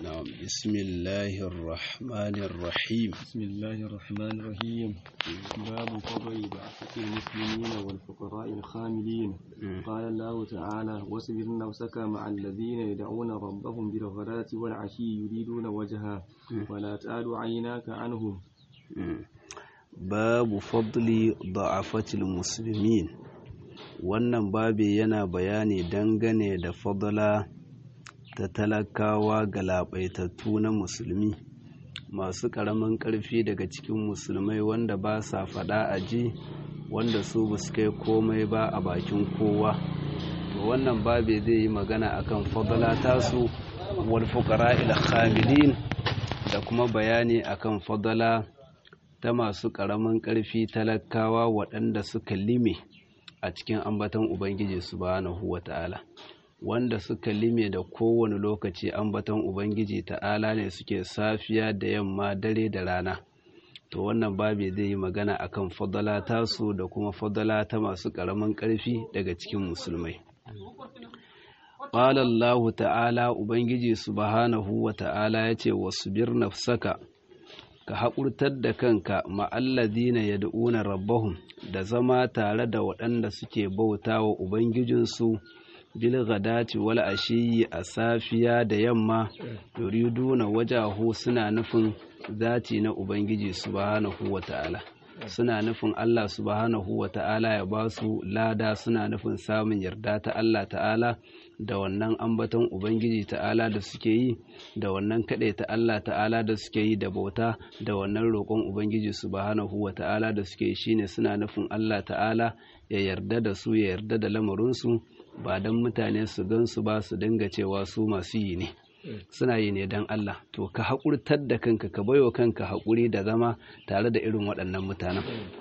نعم بسم الله الرحمن الرحيم بسم الله الرحمن الرحيم باب فضل بعثة المسلمين والفقراء الخاملين قال الله تعالى واصبر نفسك مع الذين يدعون ربهم بالغداة والعشي يريدون وجهه ولا تعد عيناك عنهم babu fadli da'afatil muslimin wannan babi yana bayani dangane da fadla ta talakawa ga labaitattu na musulmi masu ƙaramin ƙarfi daga cikin musulmai wanda ba sa faɗa a ji wanda su ba su kai komai ba a bakin kowa to wannan babi zai yi magana akan fadla tasu wal fuqara ila khamilin da kuma bayani akan fadla ta masu ƙaramin ƙarfi talakawa waɗanda suka lime a cikin ambaton Ubangiji subhanahu wa ta'ala wanda suka lime da kowane lokaci ambaton Ubangiji ta'ala ne suke safiya da yamma dare da rana to wannan babi zai yi magana akan fadala tasu da kuma fadala ta masu ƙaramin ƙarfi daga cikin musulmai Ƙalallahu ta'ala Ubangiji subhanahu wa ta'ala ya ce wasu bir nafsaka ka haƙurtar da kanka ma'alladina ya da'una rabbahum da zama tare da waɗanda suke bauta wa Ubangijinsu bil gadati wal ashiyi a safiya da yamma yuriduna wajahu suna nufin zati na Ubangiji subhanahu wa ta'ala suna nufin Allah subhanahu wa ta'ala ya ba su lada suna nufin samun yarda ta Allah ta'ala da wannan ambaton Ubangiji ta'ala da suke yi da wannan kaɗai ta Allah ta'ala da suke yi da bauta da wannan roƙon Ubangiji subhanahu wa ta'ala da suke yi shine suna nufin Allah ta'ala ya yarda da su ya yarda da lamarinsu ba don mutane su gansu ba su dinga cewa su masu yi ne suna yi ne don Allah to ka haƙurtar da kanka ka baiwa kanka haƙuri da zama tare da irin waɗannan mutanen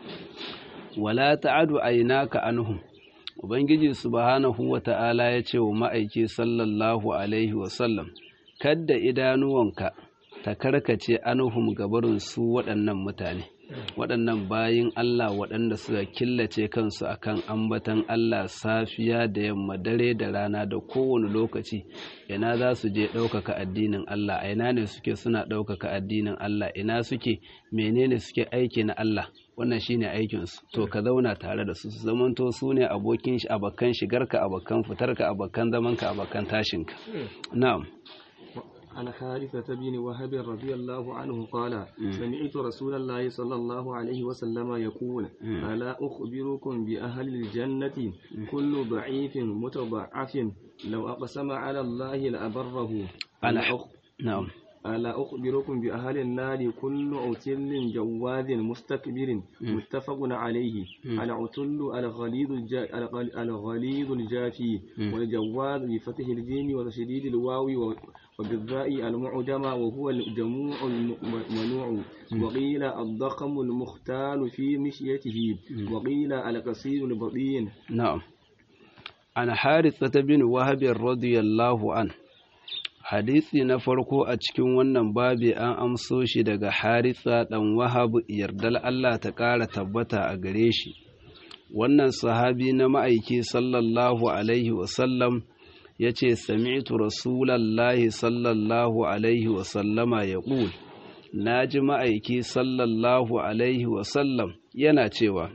wala ta'adu aynaka anhum Ubangiji subhanahu wa ta'ala ya ce wa ma'aiki sallallahu Alaihi wasallam, Kadda idanuwanka ta karkace anuhum gabarin su waɗannan mutane, waɗannan bayin Allah waɗanda suka killace kansu akan ambatan Allah safiya da yamma dare da rana da kowane lokaci, ina za su je ɗaukaka addinin Allah, a ina ne suke suna ɗaukaka addinin Allah, ina suke menene suke aiki na Allah. wannan shine aikinsu to ka zauna tare da su su zamanto su ne abokin shi abakan shigarka abakan fitarka abakan zamanka abakan tashinka na'am عن حارثة بن وهب رضي الله عنه قال سمعت رسول الله صلى الله عليه وسلم يقول ألا أخبركم بأهل الجنة كل ضعيف متضعف لو أقسم على الله لأبره أنا نعم ألا أخبركم بأهل النار كل عتل جواد مستكبر متفق عليه العتل الغليظ الغليظ الجافي والجواد بفتح الجيم وتشديد الواو وبالذاء المعجم وهو الجموع المنوع وقيل الضخم المختال في مشيته وقيل القصير البطين نعم عن حارثة بن وهب رضي الله عنه hadisi na farko a cikin wannan babi an amso shi daga haritha ɗan wahab yardal Allah ta ƙara tabbata a gare shi wannan sahabi na ma'aiki sallallahu alaihi wasallam ya ce sami'tu rasulallahi sallallahu alaihi wasallama ya ƙul na ji ma'aiki sallallahu alaihi wasallam yana cewa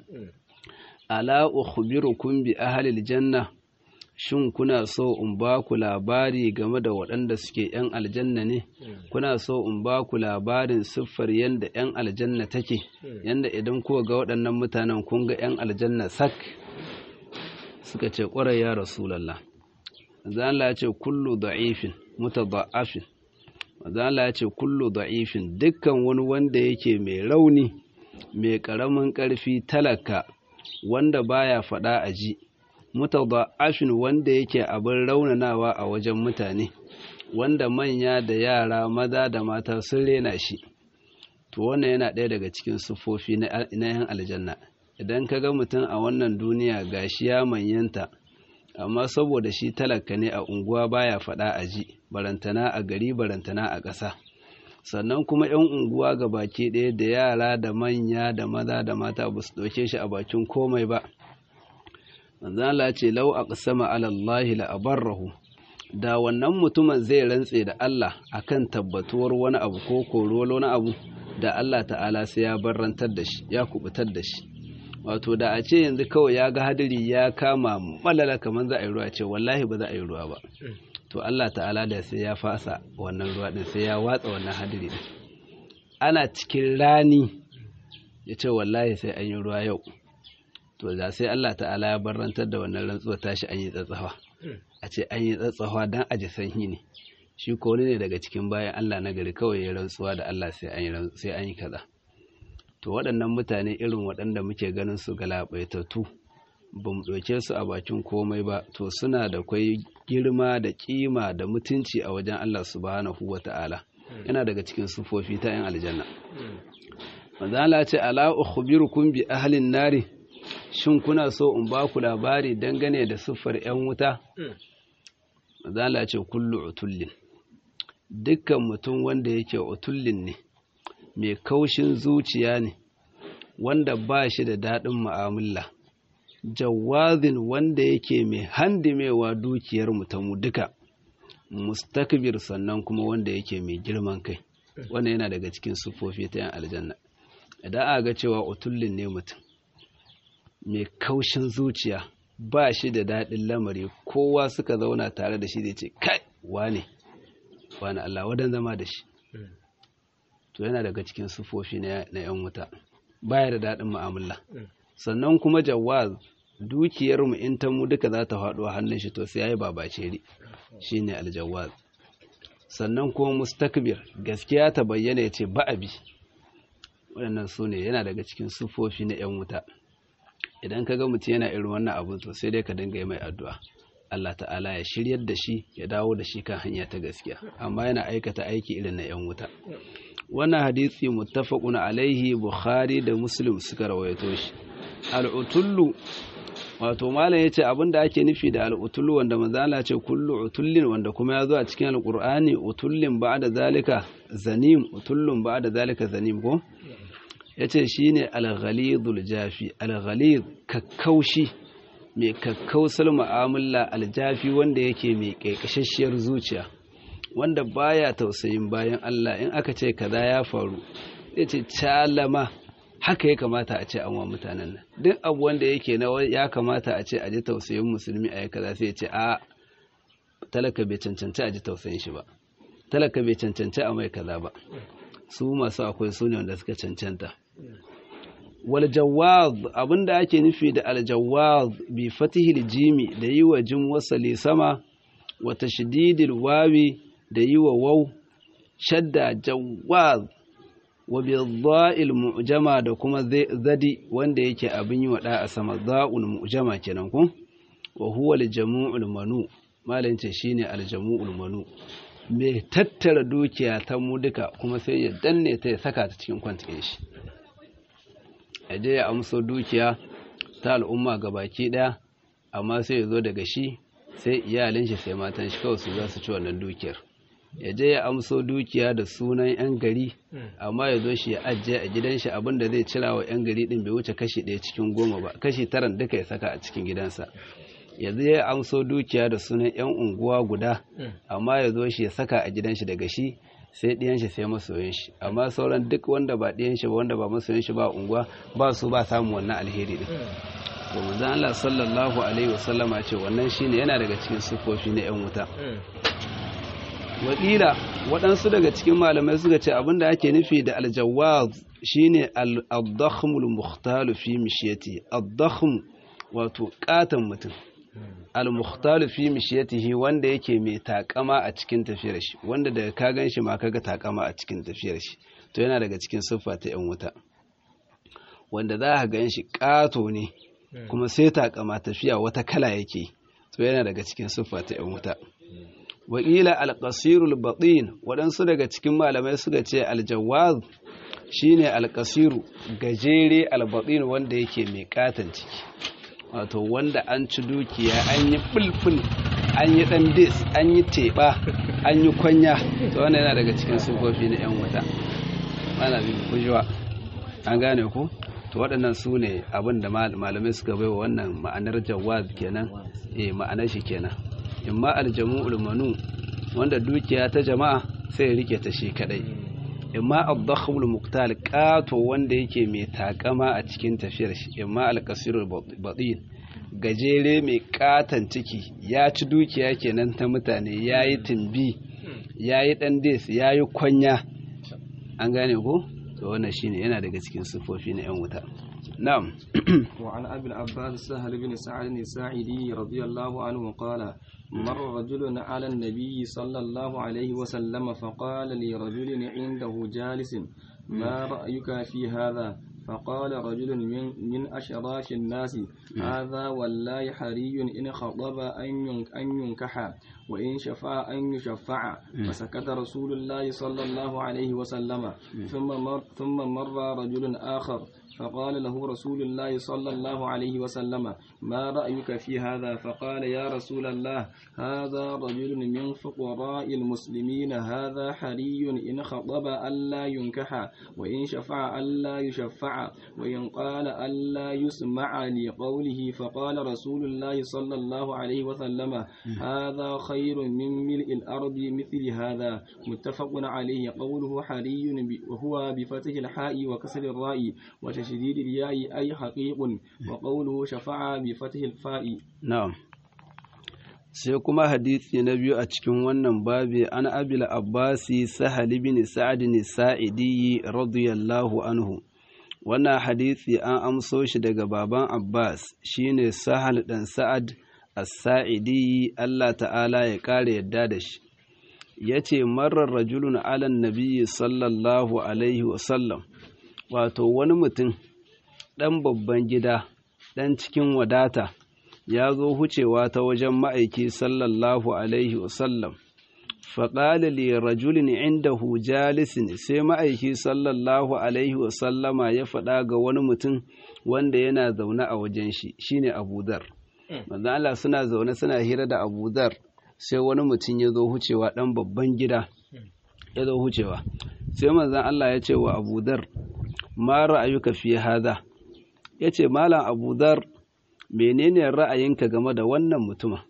ala ukhbirukum bi ahlil janna shin kuna so in ba ku labari game da waɗanda suke ‘yan aljanna ne, kuna so in ba ku labarin siffar yadda ‘yan aljanna take, yadda idan kuka ga waɗannan mutanen kun ga ‘yan aljanna sak suka ce ƙwarai ya Rasulallah. Zala ya ce kullu da'ifin, muta da'afin, Zala ya ce kullu da'ifin dukkan wani wanda yake mai rauni, mai ƙaramin ƙarfi talaka, wanda baya faɗa a ji. mutada'afin wanda yake abin raunanawa a wajen mutane wanda manya da yara maza da mata sun rena shi to wannan yana ɗaya daga cikin siffofi na yan aljanna idan ka ga mutum a wannan duniya gashi ya manyanta amma saboda shi talaka ne a unguwa baya faɗa a ji barantana a gari barantana a ƙasa sannan kuma 'yan unguwa ga baki ɗaya da yara da manya da maza da mata ba su ɗauke shi a bakin komai ba manzala ce lau a ƙasama alallahi la'abarrahu da wannan mutumin zai rantse da Allah akan tabbatuwar wani abu ko koruwar wani abu da Allah ta'ala sai ya barrantar da shi ya kubutar da shi wato da a ce yanzu kawai ya ga hadiri ya kama malala kamar za a yi ruwa ce wallahi ba za a yi ruwa ba to Allah ta'ala da sai ya fasa wannan ruwa din sai ya watsa wannan hadiri din ana cikin rani ya ce wallahi sai an yi ruwa yau to da sai Allah ta'ala ya barrantar da wannan rantsuwa tashi an yi tsatsawa a ce an yi tsatsawa don a ji sanyi ne shi ko ne daga cikin bayan Allah na gari kawai ya rantsuwa da Allah sai an yi kaza to waɗannan mutane irin waɗanda muke ganin su galabaitattu ba mu ɗauke su a bakin komai ba to suna da kwai girma da kima da mutunci a wajen Allah subhanahu wa ta'ala yana daga cikin sufofi ta 'yan aljanna manzala ce ala ukhbirukum bi ahlin nari shin kuna so in ba ku labari dangane da siffar 'yan wuta manzala ce kullu utullin dukkan mutum wanda yake utullin ne mai kaushin zuciya ne wanda ba shi da daɗin mu'amala jawazin wanda yake mai handimewa dukiyar mu duka mustakbir sannan kuma wanda yake mai girman kai wannan yana daga cikin sufofi ta yan aljanna idan aka ga cewa utullin ne mutum mai kaushin zuciya ba shi da daɗin lamari kowa suka zauna tare da shi zai ce kai wane wane Allah wadan zama da shi to yana daga cikin sufofi na yan wuta baya da daɗin mu'amala sannan kuma jawaz dukiyar mu in ta mu duka za ta faɗo a hannun shi to sai yayi babaceri shine aljawaz sannan kuma mustakbir gaskiya ta bayyana ya ce ba'abi waɗannan su ne yana daga cikin sufofi na 'yan wuta idan ka ga mutum yana irin wannan abin to sai dai ka dinga yi mai addu'a Allah ta'ala ya shiryar da shi ya dawo da shi kan hanya ta gaskiya amma yana aikata aiki irin na 'yan wuta wannan hadisi muttafaqun alaihi bukhari da muslim suka rawaito shi al'utullu wato malam yace abinda ake nufi da al'utullu wanda manzo Allah ce kullu utullin wanda kuma ya zo a cikin alqur'ani utullin ba'da zalika zanim utullun ba'da zalika zanim ko yace shine al-ghalidul jafi al-ghalid kakkaushi mai kakkausar mu'amala aljafi wanda yake mai kaikashashiyar zuciya wanda baya tausayin bayan Allah in aka ce kaza ya faru yace calama haka ya kamata a ce an wa mutanen nan duk abu wanda yake na ya kamata a ce a ji tausayin musulmi a yi kaza sai ya ce a talaka bai cancanci a ji tausayin shi ba talaka bai cancanci a mai kaza ba su masu akwai su ne wanda suka cancanta wal jawaz abinda ake nufi da al jawaz bi fatihil jimi da yi wa jim wasali sama wa tashdidil wawi da yi wa waw shadda jawaz wa bidda'il mu'jama da kuma zadi wanda yake abin yi wada a sama za'ul mu'jama kenan ko wa huwa al-jamu'ul manu malin ce shine al-jamu'ul manu me tattara dukiya ta mu duka kuma sai ya danne ta ya saka ta cikin kwantin shi aje ya amso dukiya ta al'umma gabaki daya amma sai ya zo daga shi sai iyalin shi sai matan shi kawai su za su ci wannan dukiyar ya je ya amso dukiya da sunan 'yan gari amma ya zo shi ya ajiye a gidan shi abinda zai cira wa 'yan gari din bai wuce kashi ɗaya cikin goma ba kashi taran duka ya saka a cikin gidansa ya je ya amso dukiya da sunan 'yan unguwa guda amma ya zo shi ya saka a gidan shi daga shi sai ɗiyan shi sai masoyin shi amma sauran duk wanda ba ɗiyan shi ba wanda ba masoyin shi ba unguwa ba su ba samun wannan alheri din to manzon Allah sallallahu alaihi wasallama ce wannan shine yana daga cikin sufofi na 'yan wuta wakila waɗansu daga cikin malamai suka ce abinda ake nufi da aljawaz shine al-dakhmul mukhtalu fi mishiyati al-dakhm wato katan mutum al-mukhtalu fi mishiyatihi wanda yake mai takama a cikin tafiyar shi wanda daga ka ganshi ma kaga takama a cikin tafiyar shi to yana daga cikin siffa ta yan wuta wanda za ka gan shi kato ne kuma sai takama tafiya wata kala yake to yana daga cikin siffa ta yan wuta wakila alƙasirul baɗin waɗansu daga cikin malamai suka ce aljawaz shine alƙasiru gajere albaɗin wanda yake mai ƙatan ciki wato wanda an ci dukiya an yi fulful an yi ɗan dis an yi teɓa an yi kwanya to wannan yana daga cikin sufofi na 'yan wuta mana bin kujuwa an gane ku to waɗannan su ne abin da malamai suka bai wa wannan ma'anar jawaz kenan eh ma'anar shi kenan imma aljamu'ul manu wanda dukiya ta jama'a sai ya rike ta shi kadai imma ad-dakhmul muqtal qato wanda yake mai takama a cikin tafiyar shi imma al-qasirul batin gajere mai katan ciki ya ci dukiya kenan ta mutane yayi timbi yayi dan des yayi kwanya an gane ko to wannan shine yana daga cikin sifofi na yan wuta na'am وعن أبي العباس سهل بن سعد الساعدي رضي الله عنه قال مر رجل على النبي صلى الله عليه وسلم فقال لرجل عنده جالس ما رأيك في هذا فقال رجل من, من أشراف الناس هذا والله حري إن خطب أن ينكح وإن شفع أن يشفع فسكت رسول الله صلى الله عليه وسلم ثم مر, ثم مر رجل آخر فقال له رسول الله صلى الله عليه وسلم ما رأيك في هذا فقال يا رسول الله هذا رجل من فقراء المسلمين هذا حري إن خطب ألا ينكح وإن شفع ألا يشفع وإن قال ألا يسمع لقوله فقال رسول الله صلى الله عليه وسلم هذا خير من ملء الأرض مثل هذا متفق عليه قوله حري وهو بفتح الحاء وكسر الراء وتشديد الياء أي حقيق وقوله شفع بفتح الفاء na'am sai kuma hadisi na biyu a cikin wannan babi an abil abbasi sahal bin sa'ad bin sa'idi radiyallahu anhu wannan hadisi an amso shi daga baban abbas shine sahal dan sa'ad as-sa'idi Allah ta'ala ya kare yadda da shi yace marar rajulun ala nabiyyi sallallahu alaihi wasallam wato wani mutum ɗan babban gida ɗan cikin wadata ya zo hucewa ta wajen ma'aiki sallallahu alaihi wasallam faƙali li rajulin inda jalisin sai ma'aiki sallallahu alaihi wasallama ya faɗa ga wani mutum wanda yana zaune a wajen shi shine abudar manzan Allah suna zaune suna hira da abudar sai wani mutum ya zo hucewa ɗan babban gida ya zo hucewa sai manzan Allah ya ce wa abudar ma ra'ayuka fi hada ya ce malam abudar menene ra'ayinka game da wannan mutuma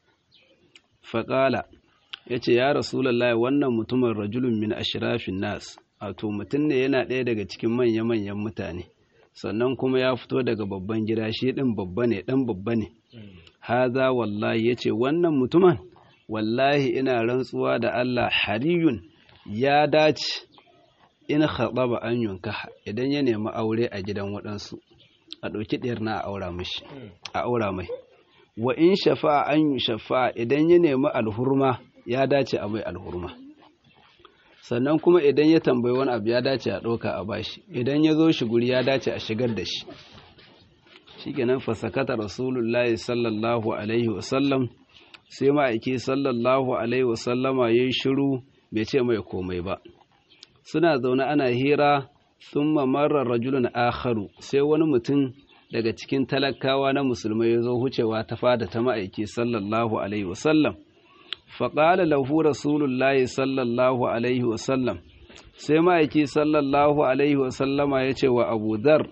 faƙala ya ce ya rasulallah wannan mutumin rajulun min ashirafin nas wato mutum ne yana ɗaya daga cikin manya-manyan mutane sannan kuma ya fito daga babban gida shi ɗin babba ne ɗan babba ne haza wallahi ya ce wannan mutumin wallahi ina rantsuwa da Allah hariyun ya dace in ba an yunka idan ya nemi aure a gidan waɗansu a ɗauki ɗiyar na a aura mishi a aura mai wa in shafa an yi shafa idan ya nemi alhurma ya dace a mai alhurma sannan kuma idan ya tambayi wani abu ya dace a ɗauka a bashi idan ya zo shi guri ya dace a shigar da shi shikenan fasakata rasulullahi sallallahu alaihi wasallam sai ma'aiki sallallahu alaihi wasallama ya yi shiru bai ce mai komai ba suna zaune ana hira sun marar rajulun akharu sai wani mutum daga cikin talakawa na musulmai ya zo hucewa ta fada ta ma'aiki sallallahu alaihi wasallam faƙala lahu rasulullahi sallallahu alaihi wasallam sai ma'aiki sallallahu alaihi wasallama ya ce wa abu dar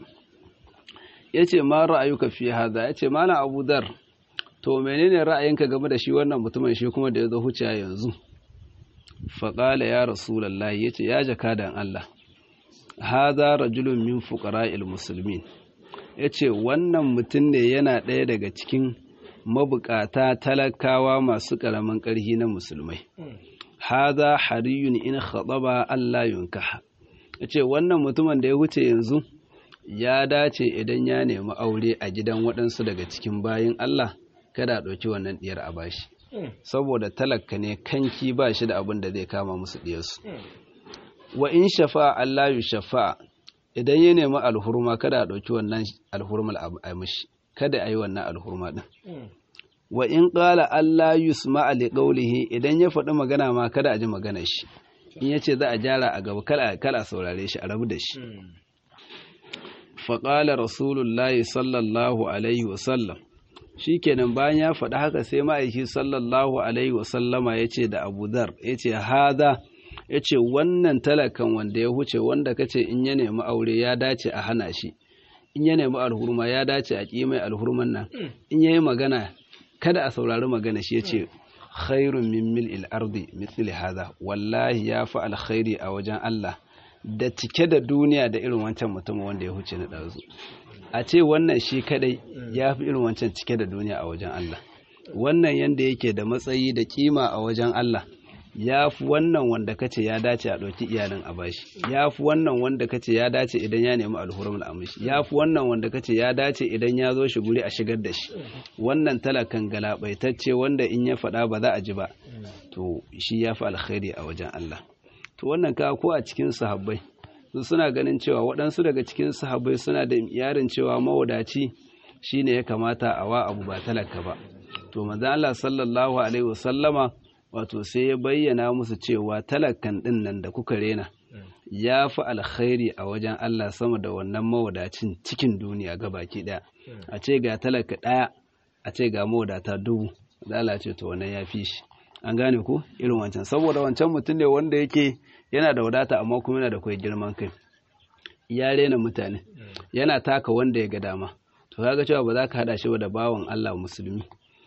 ya ce ma ra'ayuka fi haza ya ce mana abu dar to menene ra'ayinka game da shi wannan mutumin shi kuma da ya zo hucewa yanzu faƙala ya rasulallah ya ce ya jaka da Allah haza rajulun min fuqara'il musulmin ya ce wannan mutum ne yana ɗaya daga cikin mabukata talakawa masu ƙaramin ƙarhi na musulmai haza hariyun in khaɗaba Allah yunkaha ya ce wannan mutumin da ya wuce yanzu ya dace idan ya nemi aure a gidan waɗansu daga cikin bayin Allah kada a ɗauki wannan ɗiyar a bashi saboda talaka ne kanki ba shi da abin da zai kama musu ɗiyarsu wa in shafa Allah yu shafa idan ya nemi alhurma kada a ɗauki wannan alhurmal a mishi kada a yi wannan alhurma ɗin wa in ƙala Allah yusma a liƙaulihi idan ya faɗi magana ma kada a ji magana shi in ya ce za a jara a gaba kala a saurare shi a rabu da shi faƙala rasulullahi sallallahu alaihi wasallam shi kenan bayan ya faɗi haka sai ma'aiki sallallahu alaihi wasallama ya ce da abu dar ya ce haza ya ce wannan talakan wanda ya huce wanda ka ce in ya nemi aure ya dace a hana shi in ya nemi alhurma ya dace a ƙi mai alhurman nan in ya yi magana kada a saurari magana shi ya ce khairun min mil'il ardi mithli hadha wallahi ya fi alkhairi a wajen Allah da cike da duniya da irin wancan mutum wanda ya huce na ɗazu a ce wannan shi kadai ya fi irin wancan cike da duniya a wajen Allah wannan yanda yake da matsayi da kima a wajen Allah ya fi wannan wanda kace ya dace a ɗauki iyalin a bashi ya fi wannan wanda kace ya dace idan ya nemi alhurumul amishi ya fi wannan wanda kace ya dace idan ya zo shi guri a shigar da shi wannan talakan galabaitacce wanda in ya faɗa ba za a ji ba to shi ya fi alkhairi a wajen Allah to wannan ka ko a cikin sahabbai su suna ganin cewa waɗansu daga cikin sahabbai suna da yarin cewa mawadaci shine ya kamata a wa abu ba talaka ba to manzo Allah sallallahu alaihi wasallama wato sai ya bayyana musu cewa talakan ɗin nan da kuka rena ya fi alkhairi a wajen Allah sama da wannan mawadacin cikin duniya ga baki ɗaya a ce ga talaka ɗaya a ce ga mawadata dubu da Allah ce to wannan ya fi shi an gane ku irin wancan saboda wancan mutum ne wanda yake yana da wadata amma kuma yana da kwai girman kai ya rena mutane yana taka wanda ya ga dama to kaga cewa ba za ka hada shi da bawan Allah musulmi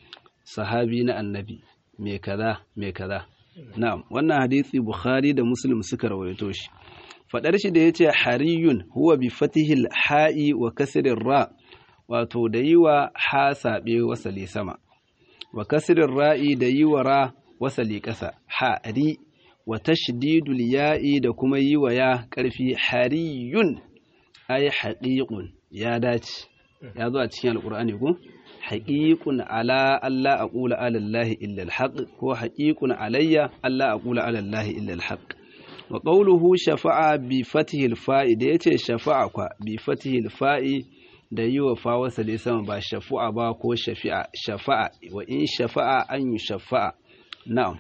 sahabi na annabi mai kaza mai kaza na'am wannan hadisi bukhari da muslim suka rawaito shi fadar shi da yace hariyun huwa bi fatihil ha'i wa kasrir ra wato da yi wa ha sabe wasali sama wa kasrir ra'i da yi wa ra wasali kasa hari wa tashdidul ya'i da kuma yi wa ya karfi hariyun ay haqiqun ya dace ya zo a cikin alqur'ani ko haƙiƙun ala Allah a ƙula alallahi illal haƙ ko haƙiƙun alayya Allah a ƙula alallahi illal haƙ wa ƙauluhu shafa'a bi fatihil fa'i da ya ce shafa'a kwa bi fatihil fa'i da yi wa fawasa da sama ba shafu'a ba ko shafi'a shafa'a wa in shafa'a an yi shafa'a na'am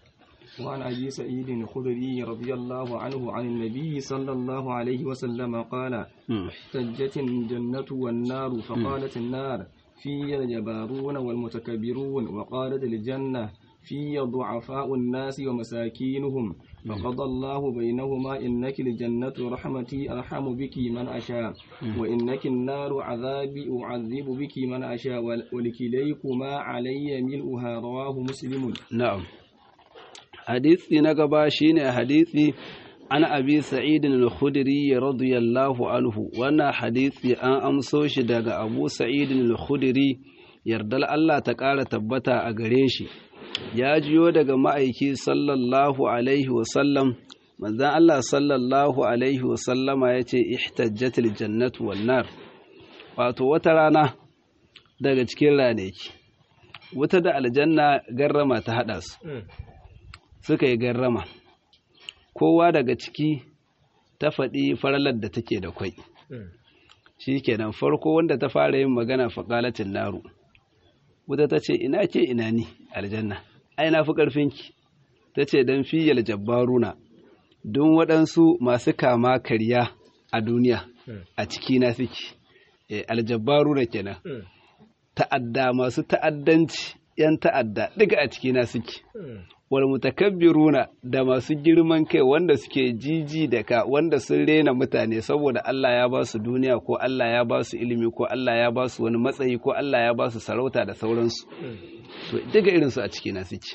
وعن أبي سعيد الخدري رضي الله عنه عن النبي صلى الله عليه وسلم قال احتجت الجنة والنار فقالت النار في الجبارون والمتكبرون وقالت الجنة في ضعفاء الناس ومساكينهم فقضى الله بينهما إنك الجنة رحمتي أرحم بك من أشاء وإنك النار عذابي أعذب بك من أشاء ولكليكما علي ملؤها رواه مسلم نعم حديثي نقبا شين حديثي an abi sa'idin al-khudri radiyallahu anhu wannan hadisi an amso shi daga abu sa'idin al-khudri yardal Allah ta ƙara tabbata a gare shi ya jiyo daga ma'aiki sallallahu alaihi wasallam manzan Allah sallallahu alaihi wasallama ya ce ihtajjatul jannatu wan nar wato wata rana daga cikin ranaki wata da aljanna garrama ta haɗa su suka yi garrama kowa daga ciki ta faɗi faralar da take da kwai shi kenan farko wanda ta fara yin magana faƙalatin naru wuta ta ce ina ke ina ni aljanna ai na fi ƙarfinki ta ce don fiyal jabbaruna don waɗansu masu kama karya a duniya a ciki na suke aljabbaruna kenan ta'adda masu ta'addanci 'yan ta'adda duka a ciki na suke wal mutakabbiruna da masu girman kai wanda suke jiji da ka wanda sun rena mutane saboda Allah ya ba su duniya ko Allah ya ba su ilimi ko Allah ya ba su wani matsayi ko Allah ya ba su sarauta da sauransu to duka irinsu a ciki na suke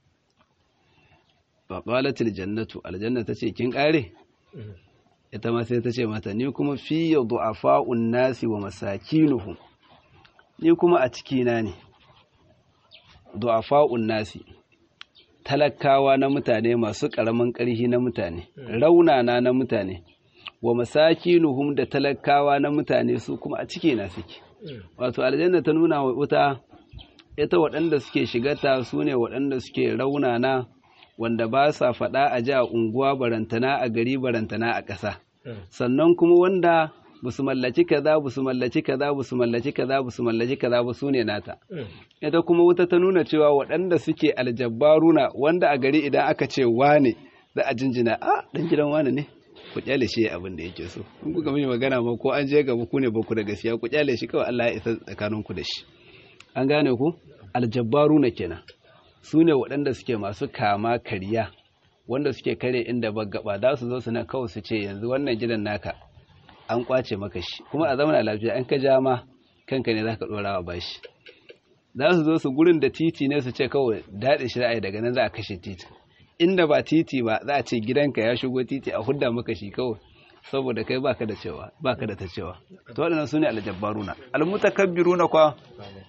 fa qalatil jannatu aljanna tace kin kare ita ma sai ta ce mata ni kuma fi du'afa'un nasi wa masakinuhum ni kuma a ciki na ne du'afa'un nasi talakawa na mutane masu ƙaramin ƙarfi na mutane raunana na mutane wa masakinuhum da talakawa na mutane su kuma a ciki na suke wato aljanna ta nuna wa wuta ita waɗanda suke shigata su ne waɗanda suke raunana wanda ba sa faɗa a ji a unguwa barantana a gari barantana a ƙasa sannan kuma wanda ba su mallaci kaza ba su mallaci kaza ba su mallaci kaza ba su mallaci kaza ba su ne nata ita kuma wuta ta nuna cewa waɗanda suke aljabbaruna wanda a gari idan aka ce wane za a jinjina a dan gidan wane ne ku kyale shi abin da yake so in kuka mini magana ma ko an je gaba ku ne ba ku da gaskiya ku kyale shi kawai Allah ya isa tsakanin ku da shi an gane ku aljabbaruna kenan su ne waɗanda suke masu kama kariya wanda suke kare inda ba gaba za su zo su na kawai su ce yanzu wannan gidan naka an kwace maka shi kuma a zamana lafiya an ka ja ma kanka ne zaka dora wa bashi za su zo su gurin da titi ne su ce kawai daɗe shi ra'ayi daga nan za a kashe titi inda ba titi ba za a ce gidanka ya shigo titi a hudda maka shi kawai saboda kai baka da cewa baka da ta cewa to waɗannan sune aljabbaruna almutakabbiruna kwa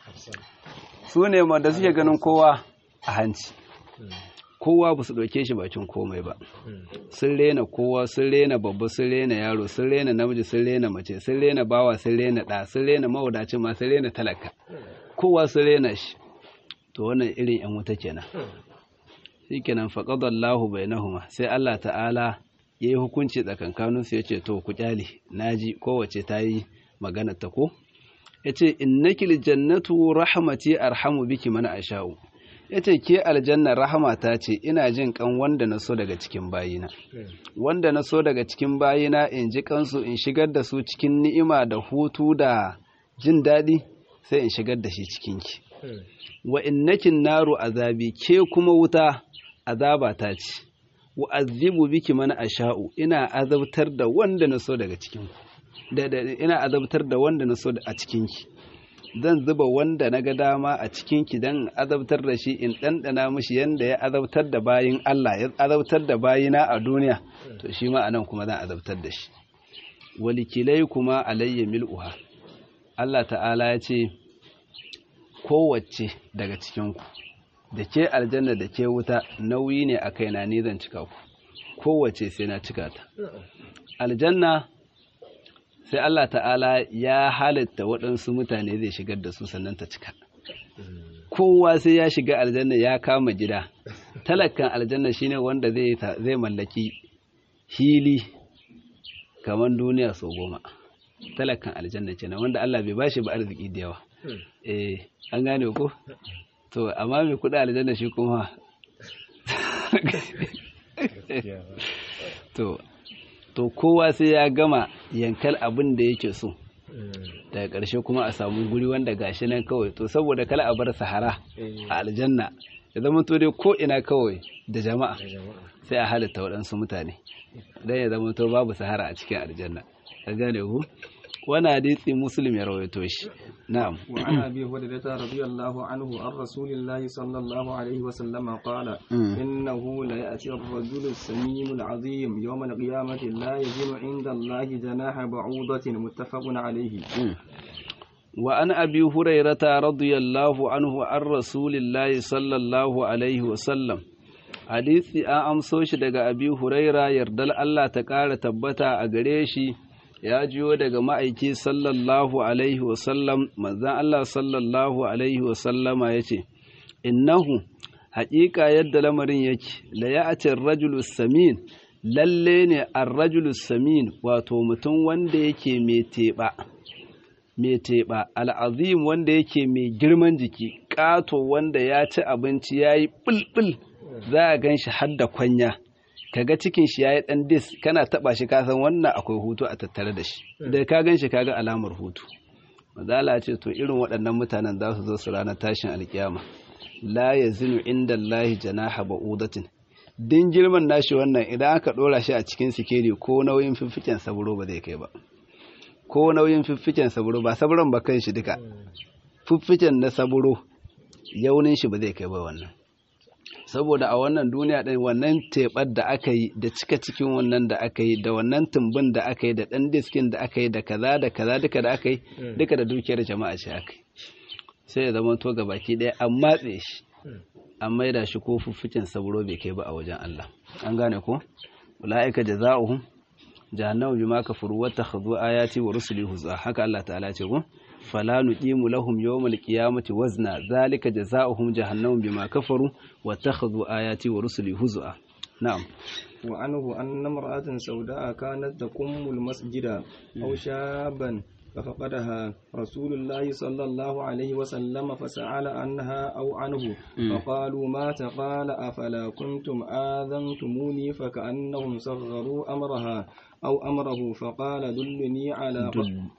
su ne ma da suke ganin kowa a hanci kowa ba su ɗauke shi bakin komai ba sun rena kowa sun rena babba sun rena yaro sun rena namiji sun rena mace sun rena bawa sun rena ɗa sun rena mawadacin ma sun rena talaka kowa sun rena shi to wannan irin yan wuta kenan shikenan faqadallahu bainahuma sai Allah ta'ala yayi hukunci tsakankanin su yace to ku kyale naji kowace ta yi magana ta ko yace innakil jannatu rahmati arhamu biki man asha'u yace ke aljanna rahmata ce ina jin kan wanda na so daga cikin bayina wanda na so daga cikin bayina in ji kansu in shigar da su cikin ni'ima da hutu da jin daɗi sai in shigar da shi cikinki wa innakin naru azabi ke kuma wuta azaba ta ce wa azibu biki mana asha'u ina azabtar da wanda na so daga cikin da ina azabtar da wanda na so a cikinki zan zuba wanda na ga dama a cikinki dan azabtar da shi in ɗanɗana mishi yanda ya azabtar da bayin Allah ya azabtar da bayina a duniya to shi ma anan kuma zan azabtar da shi walikilai kuma alayya mil'uha Allah ta'ala ya ce kowace daga cikinku da ke aljanna da ke wuta nauyi ne a kaina ni zan cika ku kowace sai na cika ta aljanna sai Allah ta'ala ya halitta waɗansu mutane zai shigar da su sannan ta cika kowa sai ya shiga aljanna ya kama gida talakan aljanna shine wanda zai mallaki hili kamar duniya sau goma talakan aljanna kenan wanda Allah bai bashi ba arziki da yawa eh an gane ko to amma mai kuɗi aljanna shi kuma to to kowa sai ya gama yankal abin da yake so daga ƙarshe kuma a samu guri wanda gashi nan kawai to saboda kala a bar sahara a aljanna ya zama to dai ko ina kawai da jama'a sai a halitta waɗansu mutane dan ya zama to babu sahara a cikin aljanna ka gane ku wani hadisi muslim ya rawaito shi na'am wa an abi hurairah radiyallahu anhu an rasulillahi sallallahu alaihi wa sallama qala innahu la ya'ti ar-rajulu as-samim al-'azim yawm al-qiyamati la yajidu 'inda allahi janaha ba'udatin muttafaqun alayhi wa an abi hurairah radiyallahu anhu an rasulillahi sallallahu alaihi wa sallam hadisi an amso shi daga abi huraira yardal Allah ta ƙara tabbata a gare shi ya jiyo daga ma'aiki sallallahu alaihi wasallam manzan Allah sallallahu alaihi wasallama ya ce innahu haƙiƙa yadda lamarin yake la ya'ati rajulu samin lalle ne ar-rajulu samin wato mutum wanda yake mai teɓa mai teɓa al'azim wanda yake mai girman jiki ƙato wanda ya ci abinci ya yi ɓulɓul za a gan shi har da kwanya kaga cikin shi yayi dan dis kana taba shi ka san wannan akwai hutu a tattare da shi da ka gan shi kaga alamar hutu mazala ce to irin waɗannan mutanen za su zo su ranar tashin alkiyama la yazinu inda Allah janaha ba'udatin din girman nashi wannan idan aka dora shi a cikin sikeri ko nauyin fiffiken saburo ba zai kai ba ko nauyin fiffiken saburo ba saburon ba kan shi duka fiffiken na saburo yaunin shi ba zai kai ba wannan saboda a wannan duniya ɗin wannan teɓar da aka yi da cika cikin wannan da aka yi da wannan tumbin da aka yi da ɗan diskin da aka yi da kaza da kaza duka da aka yi duka da dukiyar jama'a ce aka yi sai ya zama to baki ɗaya an matse shi an maida shi ko fuffucin saburo bai kai ba a wajen Allah an gane ko ula'ika jaza'uhum jahannamu bima kafaru wa takhadhu ayati wa rusuli huzwa haka Allah ta'ala ce ko fala nuqimu lahum yawmal qiyamati wazna zalika jazaohum jahannamu bima kafaru wa takhadhu ayati wa rusuli huzwa na'am wa anhu anna imra'atan sauda'a kanat taqummu al-masjida aw shaban ففقدها رسول الله صلى الله عليه وسلم فسأل عنها أو عنه فقالوا مات قال أفلا كنتم آذنتموني فكأنهم صغروا أمرها أو أمره فقال دلني على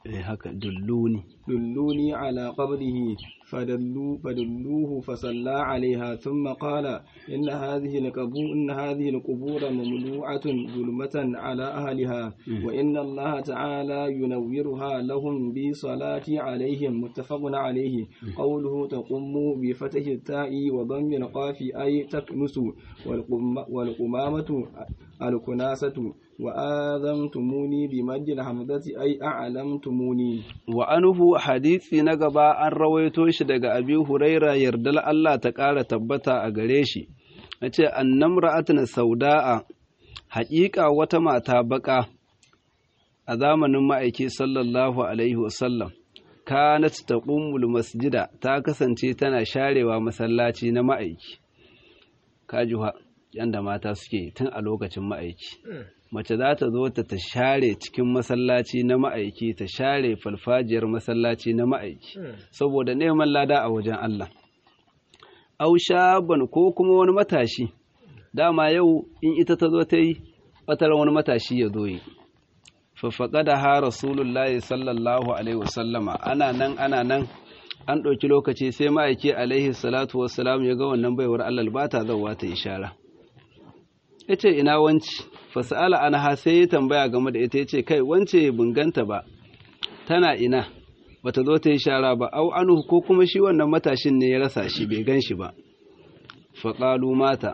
دلوني دلوني على قبره فدلوا فدلوه فصلى عليها ثم قال إن هذه القبور إن هذه القبور مملوعة ظلمة على أهلها وإن الله تعالى ينورها لهم أمرهم بالصلاة عليهم متفق عليه قوله تقم بفتح التاء وضم القاف أي تكنس والقمامة الكناسة وآذنتموني بمد الحمزة أي أعلمتموني وأنه حديث نقبا أن رويتوش دقى أبي هريرة يردل الله تقال تبتا أغريشي nace annamra'atun sauda'a haƙiƙa wata mata baƙa a zamanin ma'aiki sallallahu alaihi wasallam kanat taqummul masjida ta kasance tana sharewa masallaci na ma'aiki kajuha yanda mata suke tun a lokacin ma'aiki mace za ta zo ta share cikin masallaci na ma'aiki ta share falfajiyar masallaci na ma'aiki saboda neman lada a wajen Allah au shaban ko kuma wani matashi dama yau in ita ta zo ta yi fatar wani matashi ya zo yi faffaƙa da ha rasulullahi sallallahu alaihi wasallama ana nan ana nan an ɗauki lokaci sai ma'aiki alaihi salatu wassalam ya ga wannan baiwar Allah ba ta zauwa ta ishara ya ce ina wanci fasa'ala an ha sai ya tambaya game da ita ya ce kai wance bunganta ba tana ina bata zo ta yi shara ba au anu ko kuma shi wannan matashin ne ya rasa shi bai gan shi ba faƙalu mata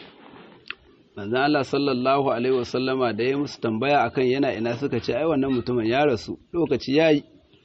manzan Allah sallallahu alaihi wasallama da ya musu tambaya akan yana ina suka ce ai wannan mutumin ya rasu lokaci yayi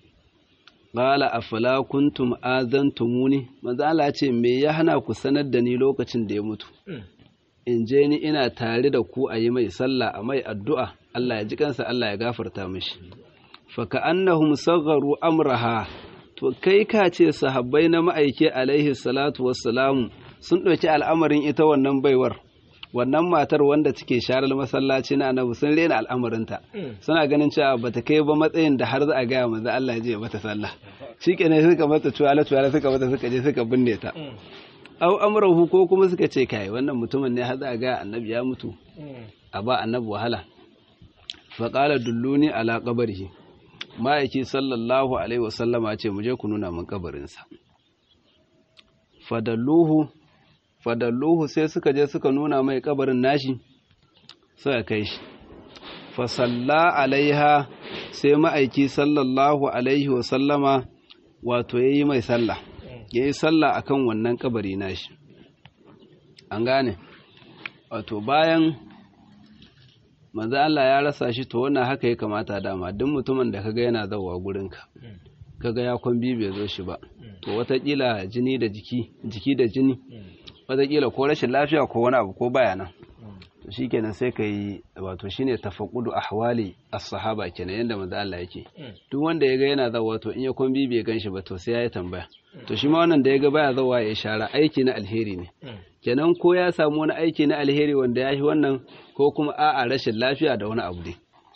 qala afala kuntum azantumuni manzan Allah ce me ya hana ku sanar da ni lokacin da ya mutu in je ni ina tare da ku a yi mai sallah a mai addu'a Allah ya ji kansa Allah ya gafarta mishi faka annahum sagharu amraha to kai ka ce sahabbai na ma'aike alaihi salatu wassalamu sun ɗauki al'amarin ita wannan baiwar wannan matar wanda take sharar masallaci na annabi sun rena al'amarinta suna ganin cewa bata kai ba matsayin da har za a gaya manzo Allah ya je mata sallah shikenan suka mata tuwala tuwala suka mata suka je suka binne ta au amrahu ko kuma suka ce kai wannan mutumin ne har za a gaya annabi ya mutu a ba annabi wahala faqala dulluni ala qabrihi ma'aiki sallallahu alaihi wasallama ce mu je ku nuna min kabarinsa fadalluhu fadalluhu sai suka je suka nuna mai kabarin nashi suka kai shi fasalla alaiha sai ma'aiki sallallahu alaihi wasallama wato ya yi mai sallah ya yi sallah akan wannan kabari nashi an gane wato bayan manzo Allah ya rasa shi to wannan haka ya kamata dama duk mutumin da kaga yana zawa gurinka kaga ya kwambi bai zo shi ba to watakila jini da jiki jiki da jini watakila ko rashin lafiya ko wani abu ko baya nan to shikenan sai ka yi wato shine tafaqqudu ahwali as-sahaba kenan yanda manzo Allah yake duk wanda ya ga yana zawa to in ya kwambi bai gan shi ba to sai ya yi tambaya to shi ma wannan da ya ga baya zawa ya shara aiki na alheri ne kenan ko ya samu wani aiki na alheri wanda ya yi wannan ko kuma a'a rashin lafiya da wani abu ne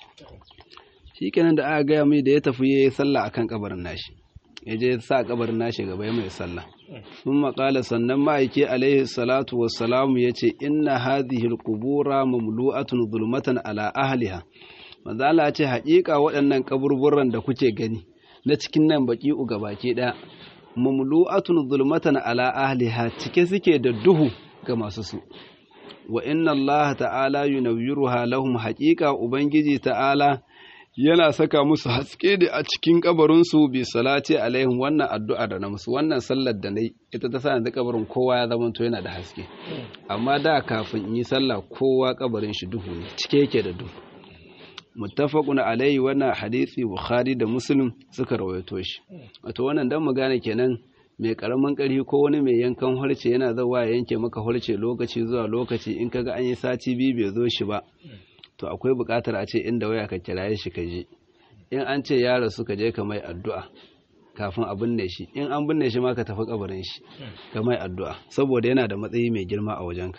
shi kenan da aka gaya mai da ya tafi ya yi sallah akan kabarin nashi ya je sa kabarin nashi gaba ya mai sallah sun maƙala sannan ma'aiki alaihi salatu wassalamu ya ce inna hadhihi alqubura mamlu'atun zulmatan ala ahliha manzo Allah ce haƙiƙa waɗannan kaburburan da kuke gani na cikin nan baki uga baki ɗaya mamlu'atun zulmatan ala ahliha cike suke da duhu ga masu su wa inna Allah ta'ala yunawwiruha lahum haqiqa ubangiji ta'ala yana saka musu haske da a cikin kabarin su bi salati alaihim wannan addu'a da na musu wannan sallar da nayi ita ta sa da kabarin kowa ya zama to yana da haske amma da kafin in yi sallah kowa kabarin shi duhu ne cike yake da duhu muttafaqun alaihi wannan hadisi bukhari da muslim suka rawaito shi wato wannan dan mu gane kenan mai karamin ƙarfi ko wani mai yankan harce yana zawa ya yanke maka harce lokaci zuwa lokaci in kaga an yi sati biyu bai zo shi ba to akwai buƙatar a ce inda waya ka kiraye shi ka je in an ce ya rasu ka je ka mai addu'a kafin a binne shi in an binne shi ma ka tafi kabarin shi ka mai addu'a saboda yana da matsayi mai girma a wajenka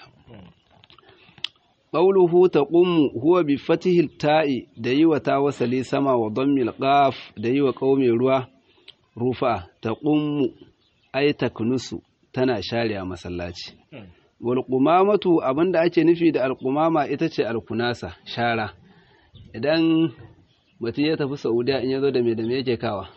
qawluhu taqum huwa bi fatihi ta'i da yi wa ta wasali sama wa dammil qaf da yi wa qaumi ruwa rufa taqum ay taknusu tana share masallaci wal qumamatu abinda ake nufi da al qumama ita ce al kunasa shara idan mutum ya tafi saudiya in ya zo da me da me yake kawa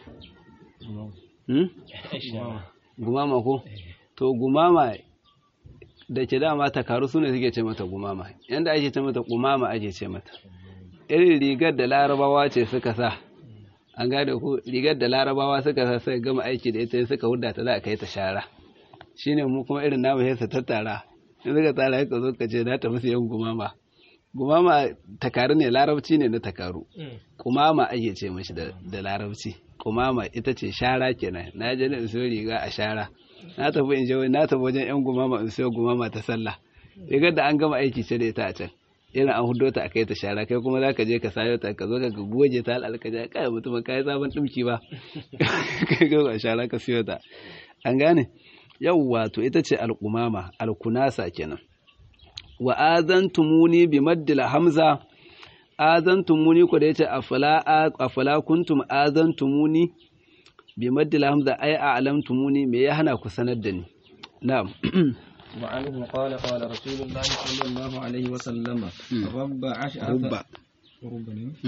gumama ko to gumama da ke dama takaru su ne suke ce mata gumama yanda ake ce mata gumama ake ce mata irin rigar da larabawa ce suka sa an gane ko rigar da larabawa suka sa suka gama aiki da ita suka hudda ta za a kai ta shara shine mu kuma irin namu sai su tattara in suka tsara ka zo ka ce na tafi siyan gumama gumama takaru ne larabci ne na takaru kumama ake ce mashi da larabci kumama ita ce shara kenan na je in siyo riga a shara na tafi in je na tafi wajen yan gumama in siyo gumama ta sallah rigar da an gama aiki ce da ita a can irin an hudo ta akai ta shara kai kuma zaka je ka sayo ta ka zo ka goje ta alƙaja kai mutum kai sabon dumki ba kai ga shara ka siyo ta an gane yawwa to ita ce alqumama alkunasa kenan wa azantumuni bi maddil hamza azantumuni ko da yace afala afala kuntum azantumuni bi maddil hamza ai a'lamtumuni me ya hana ku sanar da ni na'am وعنه قال قال رسول الله صلى الله عليه وسلم رب أشعث رب رب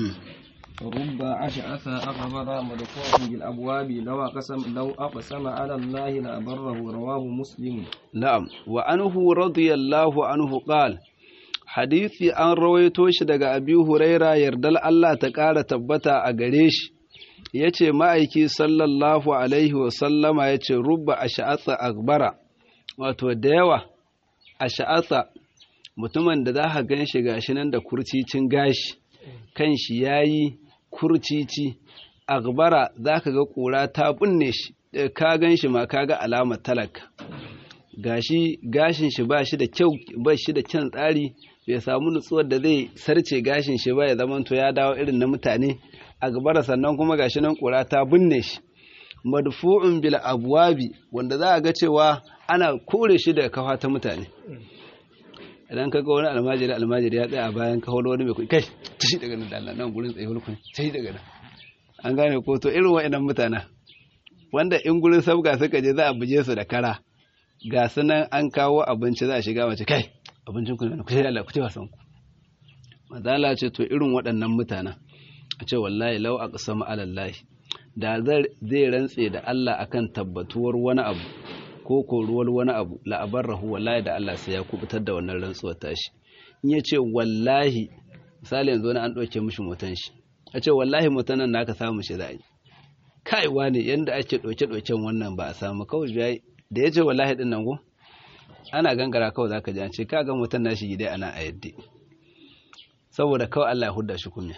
رب أشعث أغبر مدفوع بالأبواب لو أقسم لو أقسم على الله لأبره رواه مسلم نعم وعنه رضي الله عنه قال hadisi an rawaito shi daga abi huraira yardal Allah ta ƙara tabbata a gare shi ya ce ma'aiki sallallahu alaihi wasallama ya ce rubba a sha'atsa akbara wato da yawa a sha'atsa mutumin da za ka gan shi gashi nan da kurcicin gashi kan shi ya yi kurcici akbara za ka ga ƙura ta binne shi ka gan shi ma ka ga alamar talaka gashi gashin shi ba shi da kyau ba shi da kyan tsari bai samu nutsuwar da zai sarce gashin shi ba ya zamanto ya dawo irin na mutane a gabara sannan kuma gashi nan ƙura ta binne shi madfu'un bil abwabi wanda za a ga cewa ana kore shi daga kafa ta mutane idan ka ga wani almajiri almajiri ya tsaya a bayan ka holo wani mai kuɗi kai tashi daga nan dalla nan gurin tsaye hulkun tashi daga nan an gane ko to irin wa'annan mutanen wanda in gurin sabga suka je za a buje su da kara ga su nan an kawo abinci za a shiga mace kai abincin ku ne ku sai Allah ku ce wasan ku madala ce to irin waɗannan mutanen a ce wallahi lau aqsama ala Allah da zai rantse da Allah akan tabbatuwar wani abu ko koruwar wani abu la'abarrahu wallahi da Allah sai ya kubutar da wannan rantsuwar tashi in ya ce wallahi misali yanzu wani an ɗauke mishi motan shi a ce wallahi motan nan naka samu shi za a yi kaiwa ne yanda ake ɗauke-ɗauken wannan ba a samu kawai da ya ce wallahi ɗin nan ko ana gangara kawai za ka ji an ce ka ga motan nashi gidai ana a yadda saboda kawai Allah ya hudda shi kunya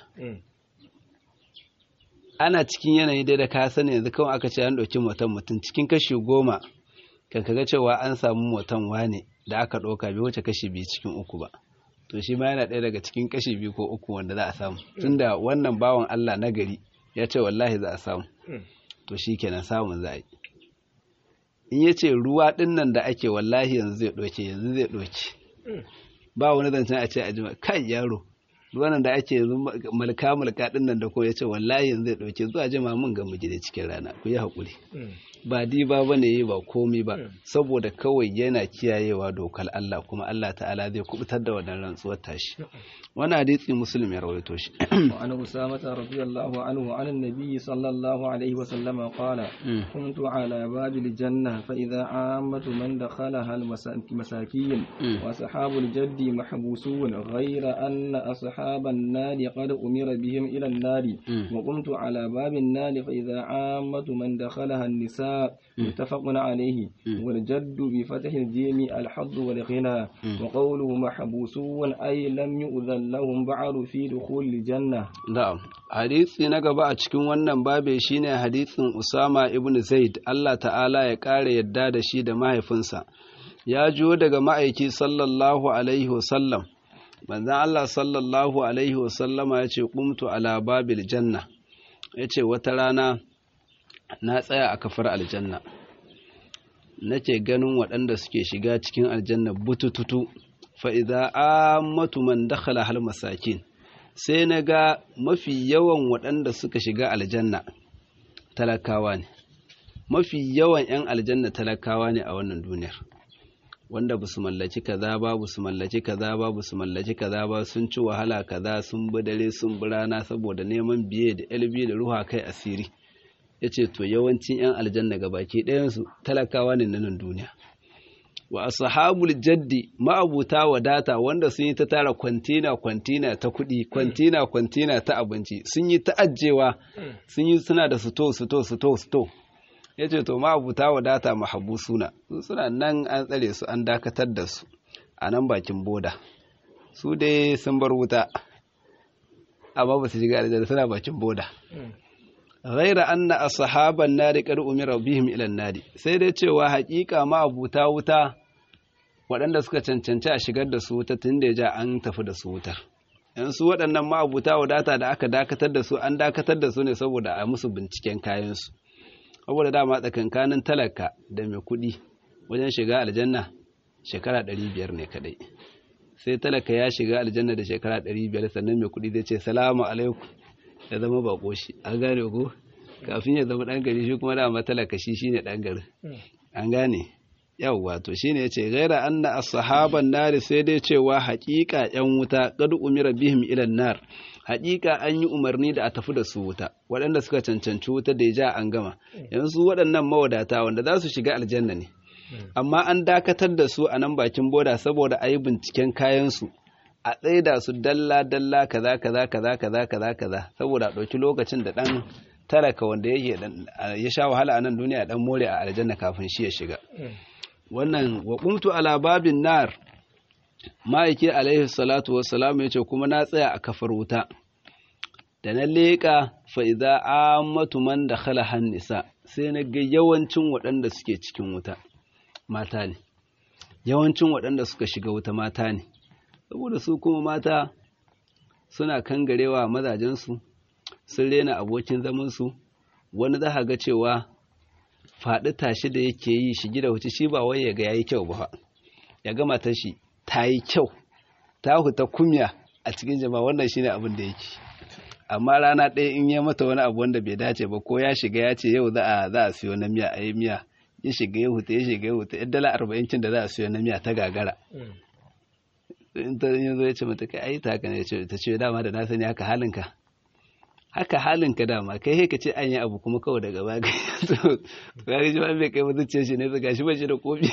ana cikin yanayi dai da ka sani yanzu kawai aka ce an ɗauki motan mutum cikin kashi goma kan kaga cewa an samu motan wane da aka ɗauka bai wuce kashi biyu cikin uku ba to shi ma yana ɗaya daga cikin kashi biyu ko uku wanda za a samu tunda wannan bawan Allah na gari ya ce wallahi za a samu to shi kenan samun za a yi in ya ce ruwa ɗin nan da ake wallahi yanzu zai ɗauke yanzu zai ɗauke ba wani zancen a ce a jima kai yaro ruwan da ake yanzu malka malka ɗin nan da ko ya ce wallahi yanzu zai ɗauke zuwa jima mun ga mu da cikin rana ku yi haƙuri ba diba ba ne ba komi ba saboda kawai yana kiyayewa dokar Allah kuma Allah ta'ala zai kubutar da wannan rantsuwar tashi wani hadisi muslim ya rawaito shi وعن أسامة رضي الله عنه عن النبي صلى الله عليه وسلم قال كنت على باب الجنة فإذا عامة من دخلها المساكين وأصحاب الجد محبوسون غير أن أصحاب النار قد أمر بهم إلى النار وقمت على باب النار فإذا عامة من دخلها النساء متفق عليه والجد بفتح الجيم الحظ والغنى وقوله محبوسون أي لم يؤذن لهم بعد في دخول الجنة na'am hadisi na gaba a cikin wannan babe shine hadisin Usama ibn Zaid Allah ta'ala ya kare yadda da shi da mahaifinsa ya jiyo daga ma'aiki sallallahu alaihi wasallam manzon Allah sallallahu alaihi wasallama ya ce qumtu ala babil janna ya ce wata rana na tsaya a kafar aljanna nake ganin waɗanda suke shiga cikin aljanna butututu fa'iza ammatu man dakhala hal masakin sai na ga mafi yawan waɗanda suka shiga aljanna talakawa ne mafi yawan 'yan aljanna talakawa ne a wannan duniyar wanda ba su mallaki kaza ba ba su mallaki kaza ba ba su mallaki kaza ba sun ci wahala kaza sun bi dare sun bi rana saboda neman biye da elbi da ruha kai asiri ya ce to yawancin 'yan aljanna ga baki ɗayansu talakawa ne na nan duniya wa ashabul jaddi ma'abuta wadata wanda sun yi ta tara kwantina kwantina ta kuɗi kwantina kwantina ta abinci sun yi ta'ajjewa sun yi suna da suto suto suto suto ya ce to ma'abuta wadata mahabu suna su suna nan an tsare su an dakatar da su a nan bakin boda su dai sun bar wuta amma ba su shiga aljanna suna bakin boda ghaira anna ashaban nari qad umira bihim ila nari sai dai cewa haƙiƙa ma abuta wuta waɗanda suka cancanci a shigar da su wuta tun da ja an tafi da su wutar yan su waɗannan ma abuta wadata da aka dakatar da su an dakatar da su ne saboda a musu binciken kayansu saboda dama tsakankanin talaka da mai kuɗi wajen shiga aljanna shekara ɗari biyar ne kaɗai sai talaka ya shiga aljanna da shekara ɗari biyar sannan mai kuɗi zai ce salamu alaikum ya zama bako shi an gane ko kafin ya zama ɗan gari shi kuma dama talaka shi shine ɗan gari an gane yawwa to shine yace gaira anna as-sahaban nari sai dai cewa haƙiƙa yan wuta qad umira bihim ila nar haƙiƙa an yi umarni da a tafi da su wuta waɗanda suka cancanci wuta da ya ja an gama yanzu waɗannan mawadata wanda za su shiga aljanna ne amma an dakatar da su a nan bakin boda saboda a yi binciken kayansu a tsaida su dalla dalla kaza kaza kaza kaza kaza kaza saboda a ɗauki lokacin da ɗan talaka wanda yake ya sha wahala a nan duniya ɗan more a aljanna kafin shi ya shiga wannan wa qumtu ala babin nar ma'aiki alaihi salatu wassalam yace kuma na tsaya a kafar wuta da na leƙa fa idza ammatu man dakhala hannisa sai na ga yawancin waɗanda suke cikin wuta mata ne yawancin waɗanda suka shiga wuta mata ne saboda su kuma mata suna kangarewa mazajensu sun rena abokin zamansu wani za ga cewa faɗi tashi da yake yi shi gida wuce shi ba wai ya ga yayi kyau ba ya ga matar shi ta yi kyau ta huta kumya a cikin jama'a wannan shine abin da yake amma rana ɗaya in ya mata wani abu wanda bai dace ba ko ya shiga ya ce yau za a za a siyo na miya a yi miya ya shiga ya huta ya shiga ya huta yan dala arba'in cin da za a siyo na miya ta gagara in ta yanzu ya ce mata kai ai ta haka ne ta ce dama da na sani haka halinka haka halinka dama kai ka ce an yi abu kuma kawai daga baya to ga shi ba bai kai mutunce shi ne ga shi ba shi da kofi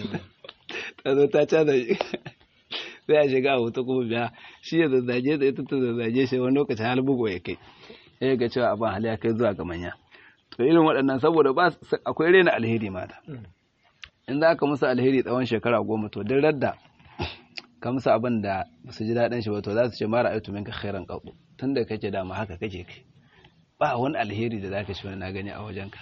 ta zo ta caza shi sai a shiga a wuta kuma biya shi ya zazzage da ita ta zazzage shi wani lokacin hal bugu ya kai sai ga cewa abin hali ya kai zuwa ga manya to irin waɗannan saboda ba akwai rena alheri mata in za ka musu alheri tsawon shekara goma to duk radda ka musu abin da su ji daɗin shi ba to za su ce mara aitu minka khairan qatu tun da kake dama haka kake kai ba wani alheri da zaka ci wani na gani a wajenka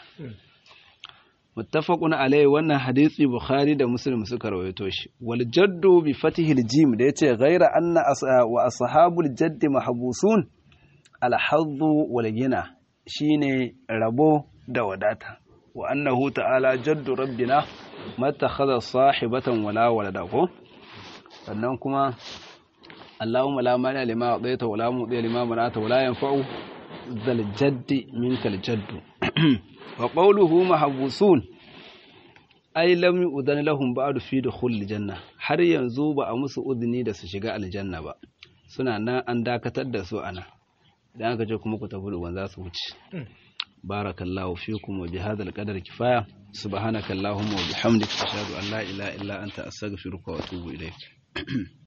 muttafaqun alayhi wannan hadisi bukhari da muslim suka rawaito shi wal jaddu bi fatihil jim da yace ghaira anna wa ashabul jadd mahbusun al haddu wal gina shine rabo da wadata wa annahu ta'ala jaddu rabbina mattakhadha sahibatan wala walada ko sannan kuma Allahumma la mani lima adaita wala mudi lima manata wala yanfa'u zal jaddi minkal jaddu wa qawluhu mahbusun ay lam yu'dan lahum ba'du fi dukhul janna har yanzu ba a musu udni da su shiga aljanna ba suna nan an dakatar da su ana idan aka ce kuma ku tafi ruwan za su wuce barakallahu fikum wa bihadha alqadar kifaya subhanakallahumma wa bihamdika ashhadu an la ilaha illa anta astaghfiruka wa atubu ilayk